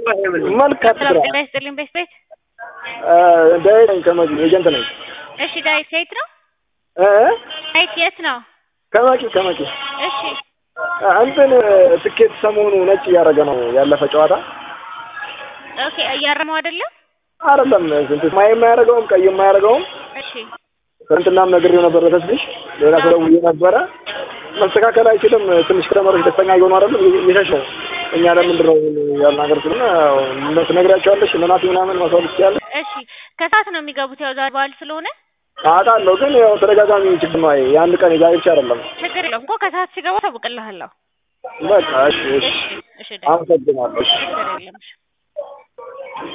መልካም ስራ ጤና ይስጥልኝ ቤት ቤት ዳይ ነኝ ከመቂ ኤጀንት ነኝ እሺ ዳዊት የት ነው እ ዳዊት የት ነው ከመቂ ከመቂ እሺ እንትን ትኬት ሰሞኑ ነጭ እያደረገ ነው ያለፈ ጨዋታ ኦኬ እያረመው አይደለም አይደለም ስንት ማይ የማያደርገውም ቀይ የማያደርገውም እሺ ትናንትናም ነግሬው ነበር ለተስልሽ ሌላ ሰው ደውዬ ነበረ መስተካከል አይችልም ትንሽ ከተማሪዎች ደስተኛ እየሆኑ አይደለም እየሸሽ ነው እኛ ለምንድን ነው ያልናገር ስለሆነ እነሱ ነግሪያቸዋለሽ እነናት ምናምን ማስዋል ትችያለሽ እሺ ከሰዓት ነው የሚገቡት ያው ዛሬ በዓል ስለሆነ አውቃለሁ ግን ያው ተደጋጋሚ ችግር ነው የአንድ ቀን የዛሬ ብቻ አይደለም ችግር የለውም እኮ ከሰዓት ሲገቡ ታውቅልሃለሁ በቃ እሺ እሺ እሺ እሺ ዳዊት አመሰግናለሁ እሺ ችግር የለም እሺ